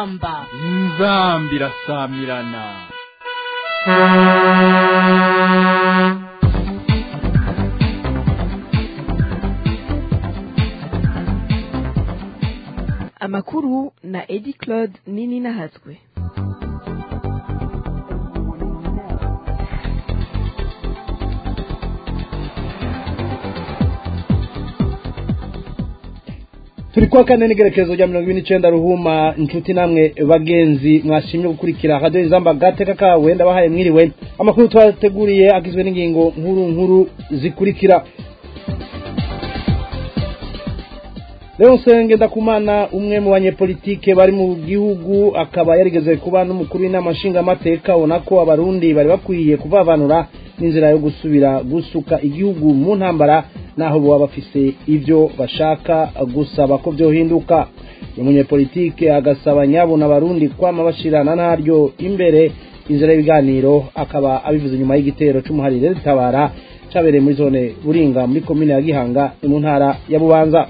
inzamba inzamba irasamirana amakuru na edi claude nini nahatswe turi kuwa kane n'igerekezo rya mirongo ibiri n'icyenda ruhuma inshuti namwe bagenzi mwashimye gukurikira radiyo izamba gateka kawe ndabahaye mwiriwe amakuru twateguriye agizwe n'ingingo nkuru nkuru zikurikira Leonce Ngendakumana umwe mu banyepolitike bari mu gihugu akaba yarigeze kuba n'umukuru w'inama nshingamateka abona ko abarundi bari bakwiye kuvavanura n'inzira yo gusubira gusuka igihugu mu ntambara naho baba bafise ivyo bashaka gusaba ko vyohinduka uyu munyepolitike agasaba nyabuna abarundi kwama bashirana naryo imbere inzira y'ibiganiro akaba abivuze nyuma y'igitero c'umuharire ritabara cabereye muri zone buringa muri komine ya gihanga ni mu ntara ya bubanza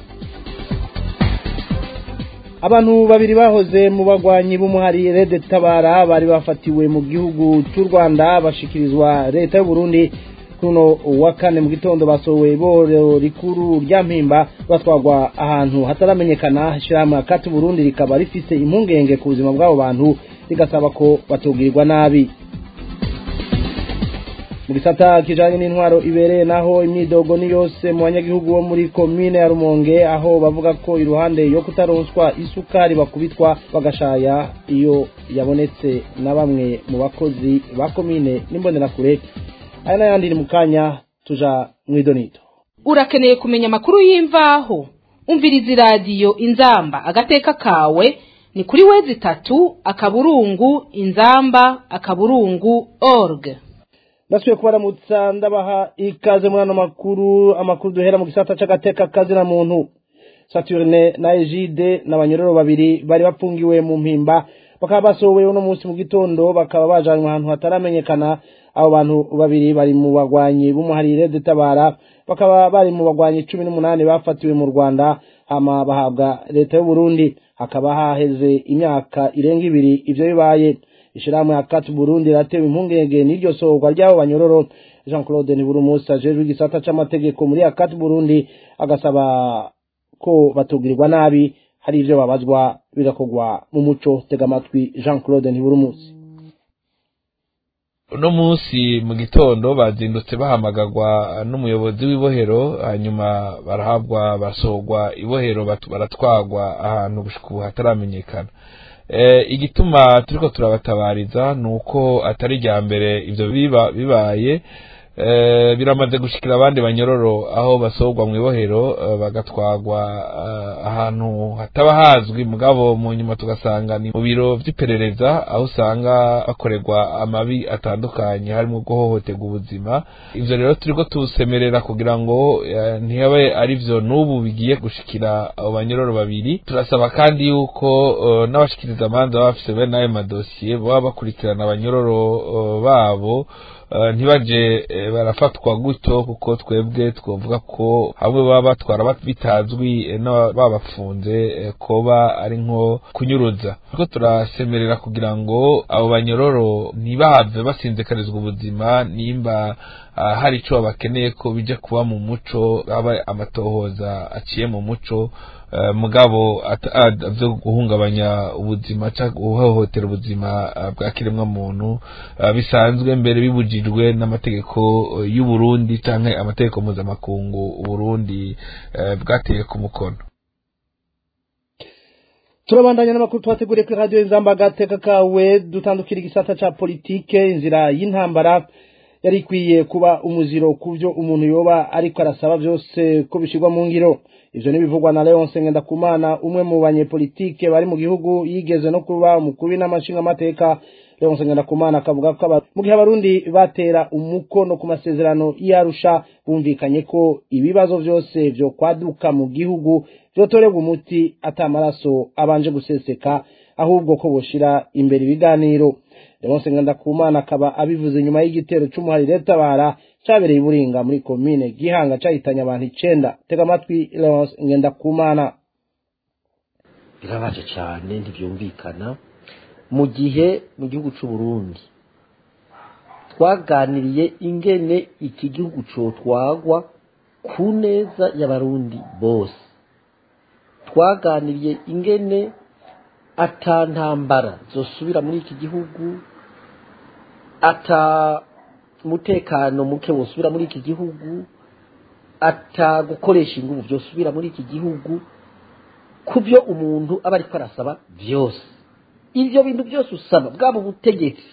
abantu babiri bahoze mu bagwanyi b'umuhari rede tabara bari bafatiwe mu gihugu cy'u rwanda bashikirizwa leta y'u Burundi kuno wa kane mu gitondo basohowe iborero rikuru rya mpimba batwagwa ahantu hataramenyekana ishyirahamwe akati burundi rikaba rifise impungenge ku buzima bw'abo bantu rigasaba ko batubwirwa nabi mu gisata kijanye n'intwaro ibereye naho imyidogo ni yose mu banyagihugu bo muri komine ya rumonge aho bavuga ko iruhande yo kutaronswa isukari bakubitwa bagashaya iyo yabonetse na bamwe mu bakozi ba komine n'imbonerakure aya n'ayandi ni mu kanya tuja mw'idonito urakeneye kumenya amakuru y'imvaho umviriza iradiyo inzamba agateka kawe ni kuri wezi itatu akaburungu inzamba akaburungu org ndasubiye kubaramutsa ndabaha ikaze muri ano makuru amakuru duhera mu gisata c'agateka kazina muntu saturne na egide n'abanyororo babiri bari bafungiwe mu mpimba bakaba basohowe uno munsi mu gitondo bakaba bajanywe ahantu hataramenyekana abo bantu babiri bari mu bagwanyi b'umuharire dutabara bakaba bari mu bagwanyi cumi n'umunani bafatiwe mu rwanda hama bahabwa leta y'u Burundi hakaba haheze imyaka irenga ibiri ivyo bibaye ishirahamwe akati Burundi ratewe impungenge n'iryo sohorwa ry'abo banyororo Jean Claude Niburumusa ajejwe igisata c'amategeko muri akati Burundi agasaba ko batugirirwa nabi hari ivyo babazwa bigakorwa mu muco tega amatwi Jean Claude Niburumusa uno munsi mu gitondo bazindutse bahamagagwa n'umuyobozi w'ibohero hanyuma barahabwa basohorwa ibohero baratwagwa ahantu gushika ubu hataramenyekana igituma turiko turabatabariza ni uko atari irya mbere ivyo bibaye biramaze gushikira abandi banyororo aho basohorwa mu ibohero bagatwagwa ahantu hataba hazwi mugabo mu nyuma tugasanga ni mu biro vy'iperereza aho usanga bakorerwa amabi atandukanye harimo guhohoterwa ubuzima ivyo rero turiko tusemerera kugira ngo ntihabe ari vyo n'ubu bigiye gushikira abo banyororo babiri turasaba kandi yuko n'abashikiriza amanza baba bafise bene ayo madosiye baba bakurikirana abanyororo babo ntibaje barafatwa gutyo kuko twebwe twavuga ko hamwe baba batwara bitazwi babafunze koba ari nko kunyuruza kuko turasemerera kugira ngo abo banyororo ntibahave basinzikarizwa ubuzima nimba hari ico bakeneye ko bija kuba mu muco aba amatohoza aciye mu muco mugabo vyo guhungabanya ubuzima cyangwa guhohotera ubuzima bwa kiremwa muntu bisanzwe mbere bibujijwe n'amategeko y'u Burundi canke amategeko mpuzamakungu Uburundi bwateye ku mukono turabandanya n'amakuru twateguriye kuri radiyo inzamba agateka kawe dutandukira igisata ca politike inzira y'intambara yari ikwiye kuba umuziro ku byo umuntu yoba ariko arasaba byose ko bishyirwa mu ngiro ivyo nibivugwa na Leonce Ngendakumana umwe mu banyepolitike bari mu gihugu yigeze no kuba umukuru w'inamashinga amateka Leonce Ngendakumana akavuga ko mu gihe abarundi batera umukono ku masezerano y'Arusha bumvikanye ko ibibazo byose vyo kwaduka mu gihugu vyotorerwa umuti atamaraso abanje guseseka ahubwo ko boshira imbere ibiganiro Leonce Ngendakumana akaba abivuze nyuma y'igitero c'umuharire tabara cabereye iburinga muri komine gihanga cahitanye abantu icenda tega amatwi Leonce Ngendakumana birabaje cyane ntibyumvikana mu gihe mu gihugu cy'u Burundi twaganiriye ingene iki gihugu cotwagwa ku neza y'abarundi bose twaganiriye ingene ata ntambara zosubira muri iki gihugu ata umutekano muke wosubira muri iki gihugu ata gukoresha ingufu byosubira muri iki gihugu ku byo umuntu aba ariko arasaba byose ibyo bintu byose usaba bwaba ubutegetsi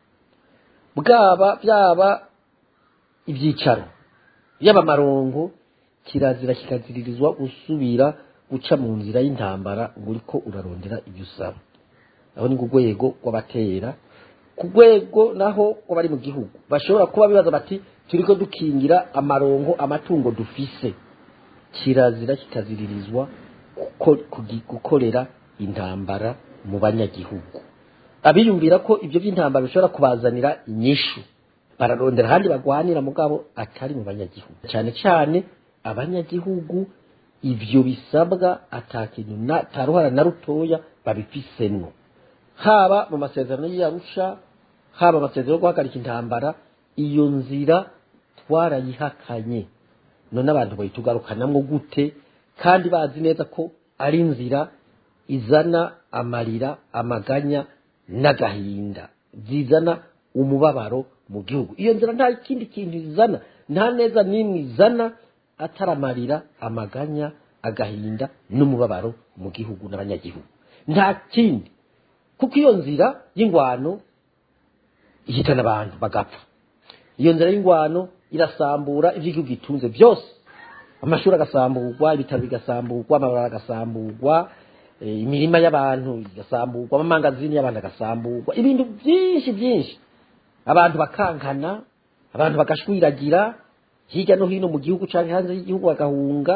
bwaba byaba ibyicaro yaba amarongo kirazira kikaziririzwa gusubira guca mu nzira y'intambara ngo uriko urarondera ibyo usaba aho ni ku rwego rw'abatera ku rwego naho rw'abari mu gihugu bashobora kuba bibaza bati turiko dukingira amarongo amatungo dufise kirazira kikaziririzwa guko- kugi- gukorera intambara mu banyagihugu abiyumvira ko ibyo by'intambara bishobora kubazanira inyishu bararondera ahandi bagwanira mugabo atari mu banyagihugu cyane cyane abanyagihugu ibyo bisabwa atakintu na taruhara na rutoya babifisemwo haba mu masezerano y'Arusha haba amasezerano yo guhagarika intambara iyo nzira twarayihakanye none abantu bayitugarukanamwo gute kandi bazi neza ko ari inzira izana amarira amaganya n'agahinda zizana umubabaro mu gihugu iyo nzira nta kindi kintu izana nta neza n'imwe izana atari amarira amaganya agahinda n'umubabaro mu gihugu n'abanyagihugu nta kindi kuko iyo nzira y'ingwano ihitana abantu bagapfa iyo nzira y'ingwano irasambura ibyo igihugu gitunze byose amashuri agasamburwa ibitaro bigasamburwa amabarabara agasamburwa eh, imirima y'abantu igasamburwa amamangazini y'abantu agasamburwa ibintu byinshi byinshi abantu bakankana abantu bagashwiragira hirya no hino mu gihugu cyangwa hanze y'igihugu bagahunga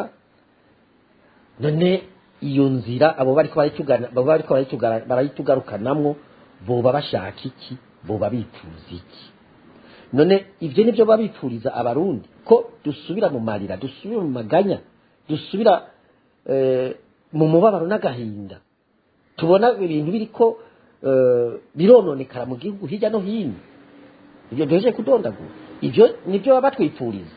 none iyo nzira abo bariko barayitugana abo bariko barayitugara- barayitugarukanamwo boba bashaka iki boba bifuza iki none ivyo nivyo baba bipfuriza abarundi ko dusubira mu marira dusubira mu maganya dusubira eh, mu mubabaro n'agahinda tubona ibintu biriko eh, birononekara mu gihugu hirya no hino ibyo duheje kudondagura ibyo nibyo baba batwipfuriza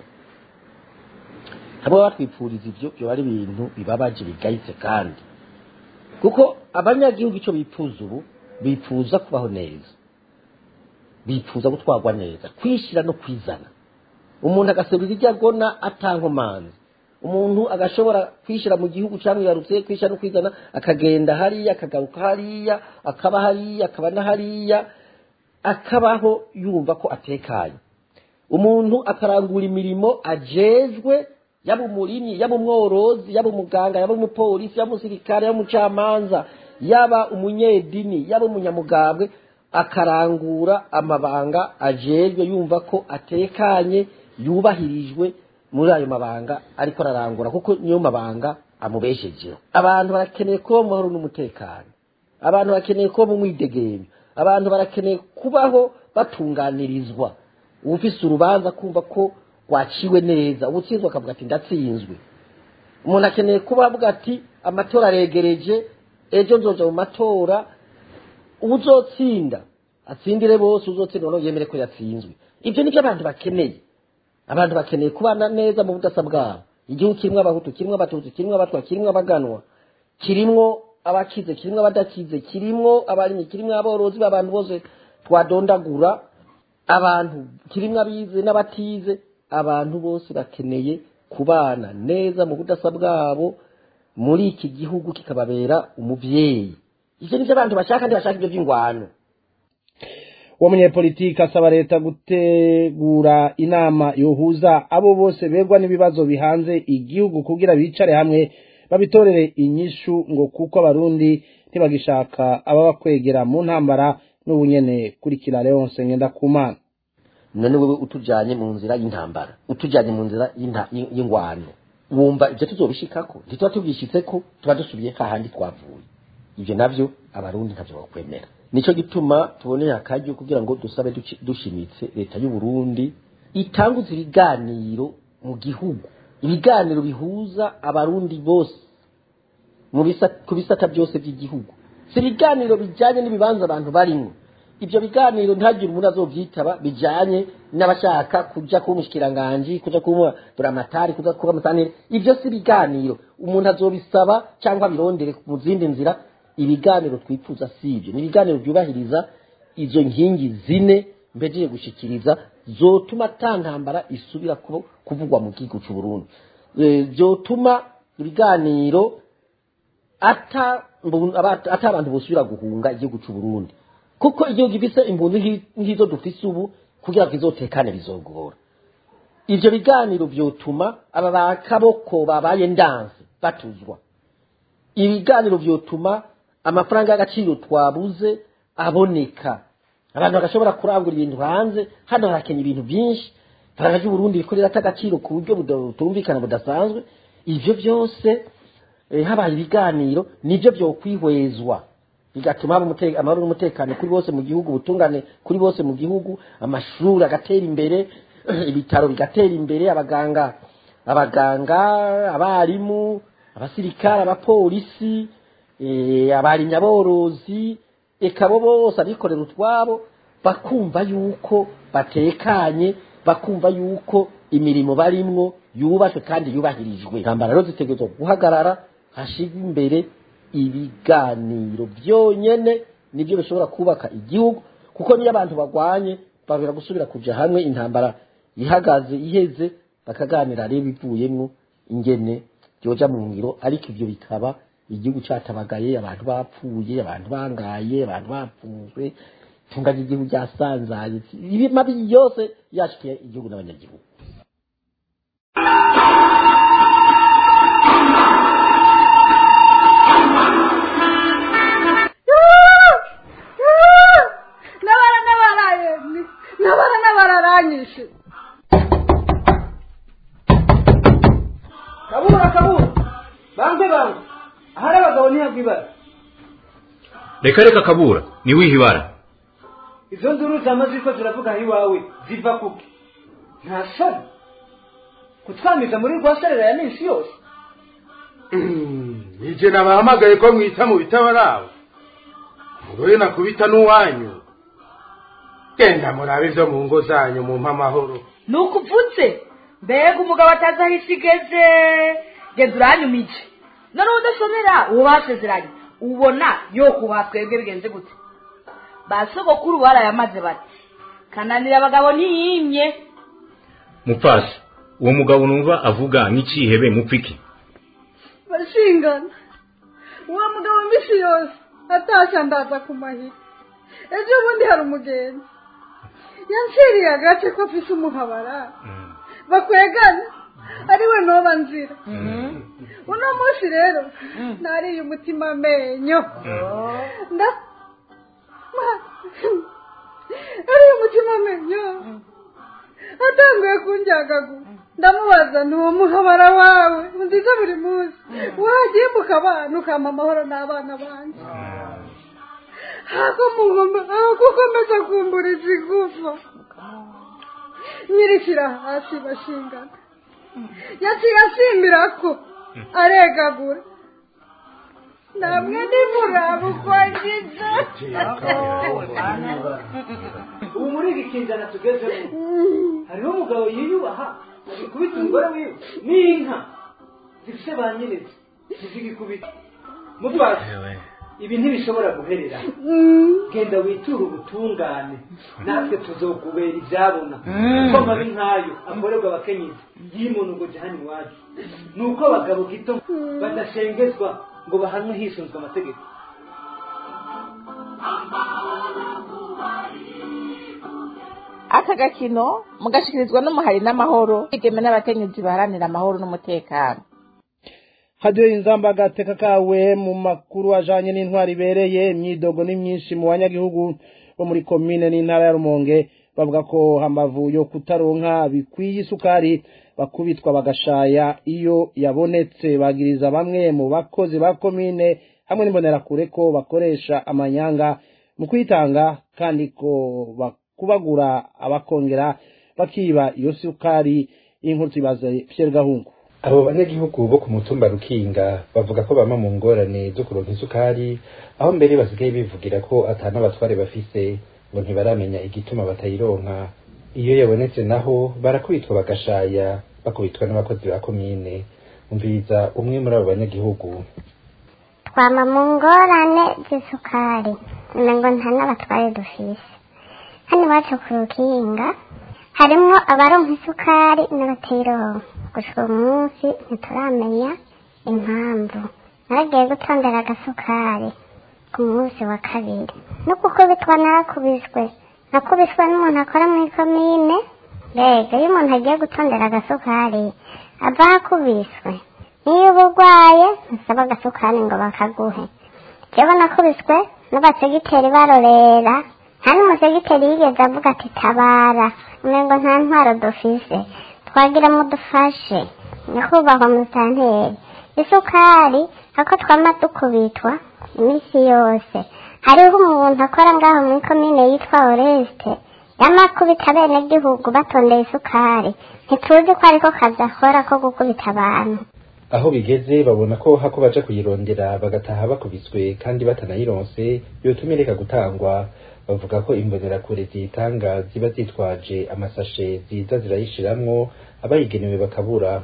abo baba batwipfuriza ibyo byo ari ibintu bibabaje bigayitse kandi kuko abanyagihugu icyo bipfuza ubu bipfuza kubaho neza bipfuza gutwarwa neza kwishyira no kwizana umuntu agaserura ibyo agona atankomanzi umuntu agashobora kwishyira mu gihugu cyangwa yarutse kwishyira no kwizana akagenda hariya akagaruka hariya akaba hariya akaba na hariya akabaho yumva ko atekanye umuntu akarangura imirimo ajejwe yaba umurimyi yaba umworozi yaba umuganga yaba umupolisi yaba umusirikare yaba umucamanza yaba umunyedini yaba umunyamugambwe akarangura amabanga ajejwe yumva ko atekanye yubahirijwe muri ayo mabanga ariko ararangura kuko niyo mabanga amubeshejeho abantu barakeneye kuba mu mahoro n'umutekano abantu bakeneye kuba mu mwidegemyo abantu barakeneye kubaho batunganirizwa ufise urubanza kumva ko rwaciwe neza ubutsinzwe akavuga ati ndatsinzwe umuntu akeneye kuba avuga ati amatora aregereje ejo nzoja mu matora uzotsinda atsindire bose uzotsinda noneho yemere ko yatsinzwe ibyo nibyo abantu bakeneye abantu bakeneye kubana neza mu budasa bwabo igihugu kirimo abahutu kirimo abatutsi kirimo abatwa kirimo abaganwa kirimo abakize kirimo abadakize kirimo abarimyi kirimo aborozi b'abantu bose twadondagura abantu kirimo abize n'abatize abantu bose bakeneye kubana neza mu budasa bwabo muri iki gihugu kikababera umubyeyi ibyo nibyo abantu bashaka ntibashaka ibyo by'ingwano uwo munyepolitiki asaba leta gutegura inama yohuza abo bose begwa n'ibibazo bihanze igihugu kugira bicare hamwe babitorere inyishu ngo kuko abarundi ntibagishaka ababakwegera mu ntambara n'ubunyene kurikira leonse ngendakumana none wewe utujanye mu nzira y'intambara utujanye mu nzira y'inta- y- y'ingwano wumva ibyo tuzobishikako ntituba tubyishitseko tuba dusubiye hahandi twavuye ibyo navyo abarundi ntavyo bakwemera nico gituma tuboneye akaryo kugira ngo dusabe duci- dushimitse leta y'u Burundi itanguze ibiganiro mu gihugu ibiganiro bihuza abarundi bose mu bisa- ku bisata byose by'igihugu si ibiganiro bijyanye n'ibibanza abantu barimo ibyo biganiro ntihagire umuntu azobyitaba bijyanye n'abashaka kujya kuba umushikiranganji kujya kuba buramatari kujya kuba musanire ibyo si ibiganiro umuntu azobisaba cyangwa abirondere mu zindi nzira ibiganiro twifuza si ibyo ni ibiganiro byubahiriza izo nkingi zine mbejeje gushikiriza zotuma ata ntambara isubira kuba- kuvugwa mu gihugu cy'u Burundi Eh, byotuma ibiganiro ata mbun- aba- ata abantu bosubira guhunga igihugu cy'u Burundi kuko igihugu gifise imbuntu nk'i- nk'izo dufise ubu kugira ngo izotekane bizogora ivyo biganiro vyotuma aba bakaboko babaye ndanse batuzwa ibiganiro vyotuma amafaranga y'agaciro twabuze aboneka abantu bagashobora kurangura ibintu hanze hano harakenya ibintu byinshi faranga ry'uburundi rikorera ata agaciro ku buryo buda- butumvikana budasanzwe ivyo byose eh, habaye ibiganiro nibyo byokwihwezwa bigatuma haba umute- amahoro n'umutekano kuri bose mu gihugu ubutungane kuri bose mu gihugu amashuri agatera imbere ibitaro bigatera imbere abaganga abaganga abarimu abasirikare abapolisi eh, abarimyi aborozi eka bo bose abikorera utwabo bakumva yuko batekanye bakumva yuko imirimo barimwo yubashwe kandi yubahirijwe intambara rero zitegerezwa guhagarara hashirwa imbere ibiganiro byonyene nibyo bishobora kubaka igihugu kuko niyo abantu bagwanye babera gusubira kuja hamwe intambara ihagaze iheze bakaganira rero ibivuyemwo ingene byoja mu ngiro ariko ivyo bikaba igihugu catabagaye abantu bapfuye abantu bangaye abantu bapfunzwe itunga ry'igihugu ryasanzaye ibi mabi yose yashikiye igihugu n'abanyagihugu nabara nabaraye nabara nabararanyishe kabura kabura bange bange ahari abagabo ntihagwa ibara reka reka kabura niwihe ibara izo nduru zama ziko ziravuga aho iwawe ziva kuki nta soni kutwamiza muri rwa sarera ya minsi yose ije nabahamagaye ko mwita mu bitabarabo mugoye nakubita n'uwanyu genda murabe ibyo mu ngo zanyu mumpe amahoro ni ukuvutse mbega umugabo atazi aho isi igeze genda uranyumije noneho udashobora uwo basezeranye ubona yo kubaha twebwe bigenze gute ba sogokuru barayamaze bati kananira abagabo ntiyimye mupfasi uwo mugabo numva avuga nk'ikihebe mupfiki bashingana uwo mugabo mbisi yose atashya ndaza ku mahiri ejo bundi hari umugenzi yanciriye agace ko afise umuhabara bakwegana ariwe noba nzira uno munsi rero nariye umutima amenyo nda ariye umutima amenyo atanguye kunjyagagura ndamubaza ni uwo muhabara wawe nziza buri munsi wagiye mukabana ukampa amahoro n'abana banjye hako mugomba ako komeza kumburiza igufa nyirishyira hasi bashingana yaciye asimbira ko aregagura namwe nimuraba uko ngize ubu muri iki kinzana tugezemo hariho umugabo yiyubaha agikubita umugore wiwe n'inka zifite ba nyirezi ntizigikubita mutwase ibi ntibishobora guherera genda witure ubutungane natwe tuzokubera ibyabona kuko amabi nk'ayo akorerwa abakenyezi y'umuntu ngo jahani iwacu ni uko abagabo gito badashengezwa ngo bahanwe hisunzwe amategeko aka gakino mugashikirizwa n'umuhari n'amahoro igeme n'abakenyezi baharanira amahoro n'umutekano hadiyo inzamba agateka kawe mu makuru ajanye n'intwari ibereye imyidogo ni myinshi mu banyagihugu bo muri komine n'intara ya rumonge bavuga ko hamavu yo kutaronka bikwiye isukari bakubitwa bagashaya iyo yabonetse bagiriza bamwe mu bakozi ba komine hamwe n'imbonerakure ko bakoresha amanyanga mu kwitanga kandi ko bakubagura abakongera bakiba iyo sukari y'inkuru tuyibaze Pierre Gahungu abo banyagihugu bo ku mutumba rukinga bavuga ko bama mu ngorane zo kuronka isukari aho mbere basigaye bivugira ko atana abatware bafise ngo ntibaramenya igituma batayironka iyo yabonetse naho barakubitwa bagashaya bakubitwa n'abakozi ba komine umviriza umwe muri abo banyagihugu twama mu ngorane z'isukari ngo nta n'abatware dufise hano iwacu ku rukinga harimwo abaronka isukari n'abatayironka gushika uyu munsi ntituramenya impamvu naragiye gutondera agasukari ku munsi wa kabiri no gukubitwa narakubiswe nakubiswe n'umuntu akora muri komine mbega iyo umuntu agiye gutondera agasukari ava akubiswe niyo uba urwaye ntusaba agasukari ngo bakaguhe jewe nakubiswe n'abasegiteri barorera nta n'umusegiteri yigeze avuga ati tabara umengo nta ntwaro dufise twagira mudufashe nyakubahwa musanteri isukari ako twama dukubitwa iminsi yose hariho umuntu akora ngaho muri komine yitwa oreste yamakubita bene gihugu batondeye isukari ntituzi ko ariko kazi akora ko gukubita abantu aho bigeze babona ko hako baja kuyirondera bagataha bakubiswe kandi batanayironse yotuma ireka gutangwa bavuga ko imbonerakure ziyitanga ziba zitwaje amasashe ziza zirayishiramwo abayigenewe bakabura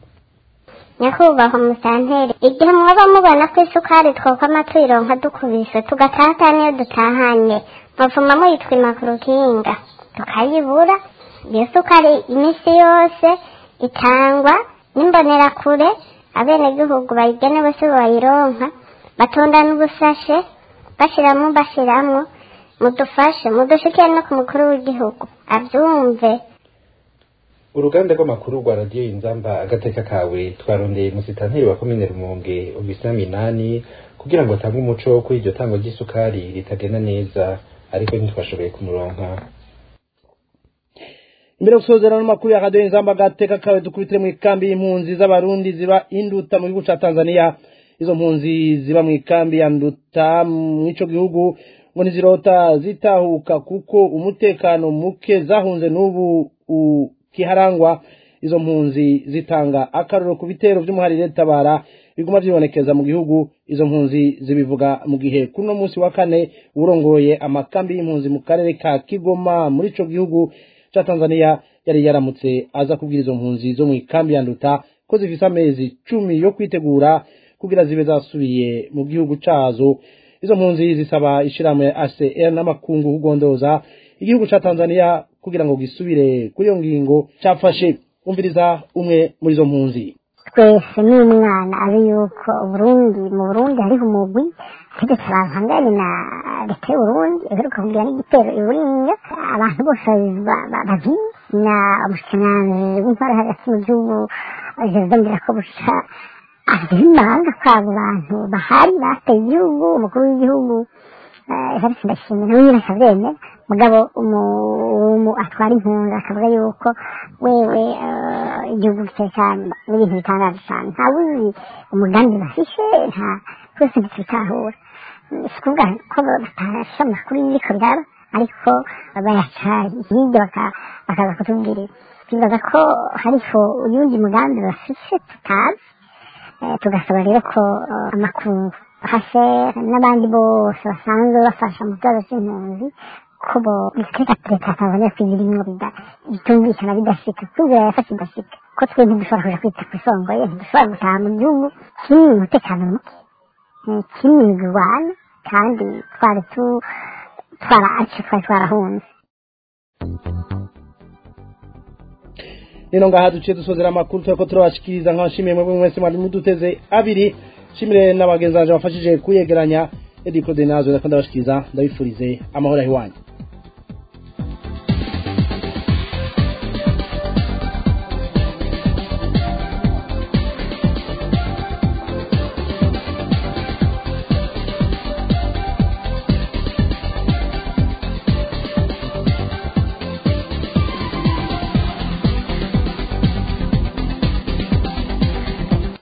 nyakubahwa musanteri igihe mwaba mubona ko isukari twokwama tuyironka dukubiswe tugataha niyo dutahanye muvuma muyitwima ku rukinga tukayibura iyo sukari iminsi yose itangwa n'imbonerakure abenegihugu bayigenewe si bayironka batondana ubusashe bashiramwo bashiramwo mudufashe mudushikire no ku mukuru w'igihugu abyumve uruganda rw'amakuru rwa radiyo inzamba agateka kawe twarondeye musitanteri wa komine rumonge ubisa minani kugira ngo atange umuco kuri iryo tangwa ry'isukari ritagenda neza ariko ntitwashoboye kumuronka imbere yo gusozera n'amakuru ya radiyo inzamba agateka kawe dukubitire mu ikambi y'impunzi z'abarundi ziba induta mu gihugu cya tanzania izo mpunzi ziba mu ikambi ya nduta mw'ico gihugu ngo ntizirota zitahuka kuko umutekano muke zahunze n'ubu ukiharangwa izo mpunzi zitanga akaroro ku bitero by'umuharire tabara biguma byibonekeza mu gihugu izo mpunzi zibivuga mu gihe kuri uno munsi wa kane urongoye amakambi y'impunzi mu karere ka kigoma muri ico gihugu ca tanzania yari yaramutse aza kubwira izo mpunzi zo mu ikambi ya nduta ko zifise amezi cumi yo kwitegura kugira zibe zasubiye mu gihugu cazo izo mpunzi zisaba ishirahamwe ACR n'amakungu kugondoza igihugu ca Tanzania kugira ngo gisubire kuri iyo ngingo cafashe umviriza umwe muri izo mpunzi twese n'umwana azi yuko uburundi mu burundi hariho umugwi tegetse abantu hangane na leta y'uburundi iheruka kugira n'igitero iburinga abantu bose bazi na umushikiranganji w'intwara hagati mu gihugu jezidongera ko buca agira imanga kwabo bantu bahari bateye igihugu umukuru w'igihugu evarisi ndashimye nawe nyine akabyemera mugabo atwara impunzi akavuga yuko wewe igihugu gitekanye n'ibintu bitangaje cyane nta wuzi umugambi bafishe nta twese ntitubitahura si ukuvuga ko batasha amakuru y'ibiko biraba ariko bayaca hirya bakaza kutubwirira twibaza ko hariho uyundi mugambi bafishe tutazi tugasaba rero ko amakungu hashe n'abandi bose basanzwe bafasha mu kibazo cy'impunzi ko bo biteka leta tanzania kugira imwe bitumvikana bidashika tubwira yafashe idashika ko twe ntidushobora kuja kwita ku isongoye ntidushobora gutaha mu gihugu kirimo umutekano muke kirimo imigurwana kandi twari twarace twari twarahunze nino ngaha duciye dusozera amakuru turiko turabashikiriza nk'abashimiye mwebwe mwese mwari muduteze abiri shimire n'abagenzi banje bafashije kuyegeranya edi claude nazo ndakunda bashikiriza ndabifurize amahoro ahiwanyu